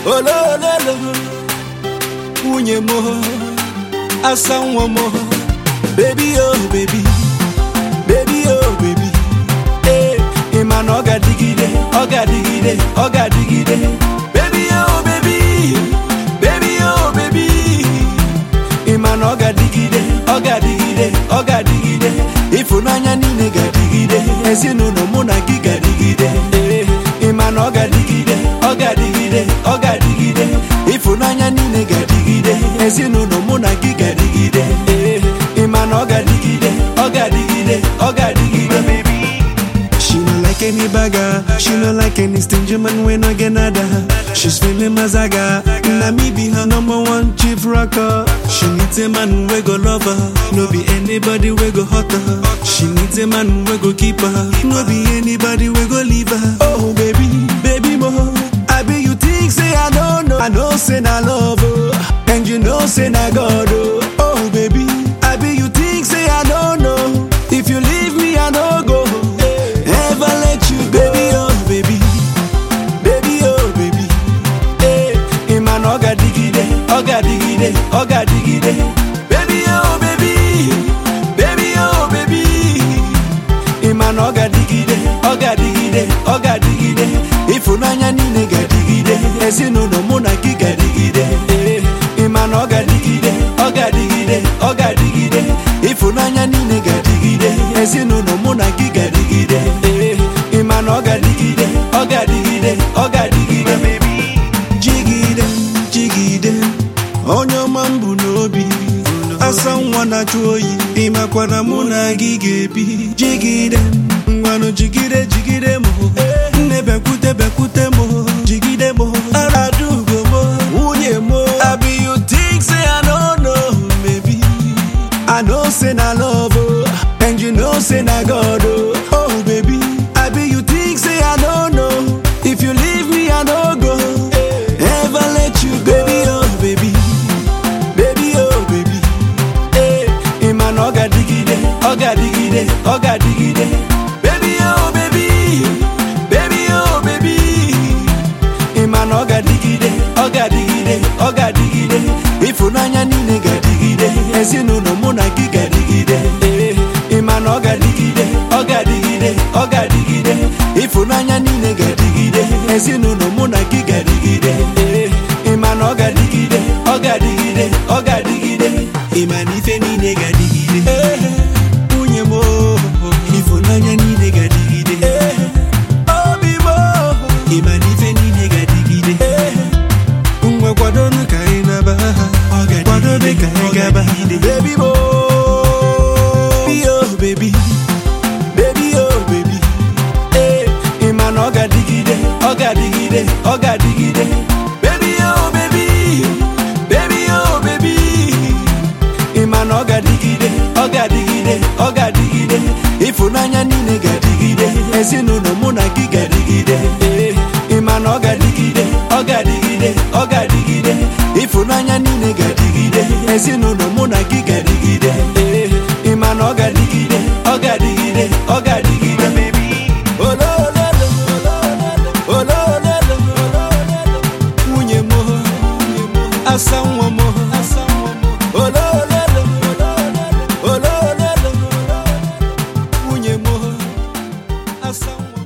olololo nwunye m asa nwa m bebi o bebi bebi o bebi ee ị ma na ọ ga-adịgide ọ ga-adịgide ọ ga-adịgide bebi o bebi bebi o bebi ị ma na ọ ga-adịgide ọ ga-adịgide ọ ga-adịgide ịfụnanya niile ga-adịgide ezinụlọ mụ na gị ga-adịgide ee ị ma na ọ ga-adịgide ọ ga-adịgide ọ ga-adịgide ịfụnanya niile ga-adịgide ezinụlọ mụ na gị ga-adịgide ee ị ma na ọ ga-adịgide ọ ga-adịgide ọ ga-adịgide She no like any bagger, she no like any stingy man when I get nada. She's feeling mazaga, na me be her number one chief rocker. She needs a man we go love her, no be anybody we go hurt her. She needs a man we go keep her, no be anybody we go leave her. Oh baby, baby mo, I be you think say I don't know, I know say na love oh, and you know say na God oh. Oh baby, I be you think say I don't know, if you leave me I no go. Ever let you go, baby oh baby baby oh baby ee ị ma na ọ ga-adịgide ọ ga-adịgide ọ ga-adịgide baby oh baby baby oh baby ị ma na ọ ga-adịgide ọ ga-adịgide ọ ga-adịgide ịfụnanya niile ga-adịgide ezinụlọ mụ na gị ga-adịgide ee ị ma na ọ ga-adịgide ọ ga-adịgide ọ ga-adịgide ịfụnanya niile ga-adịgide ezinụlọ mụ na gị ga-adịgide ee ị ma na ọ ga-adịgide ọ ga-adịgide ọ ga-adịgide jigide jigide onye ọma m bụ n'obi asa nwa na-achụ oyi ịmakwana mụ na gị ga-ebi jigide ngwanụ jigide jigide m nne bekwute bekwute m jigide m aradugo m nwunye m abi you think say I don't know maybe I know say na love oh, and you know say na God oh. Oh baby, I be you think say I don't know. If you leave me I no go. Ever let you go, baby oh baby baby oh baby ee ị ma na ọ ga-adịgide ọ ga-adịgide ọ ga-adịgide baby oh baby baby oh baby ị ma na ọ ga-adịgide ọ ga-adịgide ọ ga-adịgide ịfụnanya niile ga-adịgide ezinụlọ mụ na gị ga-adịgide ee ị ma na ọ ga-adịgide ọ ga-adịgide ọ ga-adịgide ịfụnanya niile ga-adịgide ezinụlọ mụ na gị ga-adịgide ee ị ma na ọ ga-adịgide ọ ga-adịgide ọ ga-adịgide ịma na ife niile ga-adịgide. ee Nwunye m oh, ịfụnanya niile ga-adịgide. ee obi m Ịma na ife niile ga-adịgide. ee Ngwa kwadonu ka anyị naba ha. Kwadobe ka anyị gaba. baby mo baby oh baby baby oh baby ee ị ma na ọ ga-adịgide ọ ga-adịgide ọ ga-adịgide baby oh baby baby oh baby ị ma na ọ ga-adịgide ọ ga-adịgide ọ ga-adịgide ịfụnanya niile ga-adịgide ezinụlọ mụ na gị ga-adịgide ee ị ma na ọ ga-adịgide ọ ga-adịgide ọ ga-adịgide ịfụnanya niile ga-adịgide ezinụlọ mụ na gị ga-adịgide ee ị ma na ọ ga-adịgide ọ ga-adịgide ọ ga-adịgide olololo olololo nwunye m asa nwa m olololo olololo nwunye m asa nwa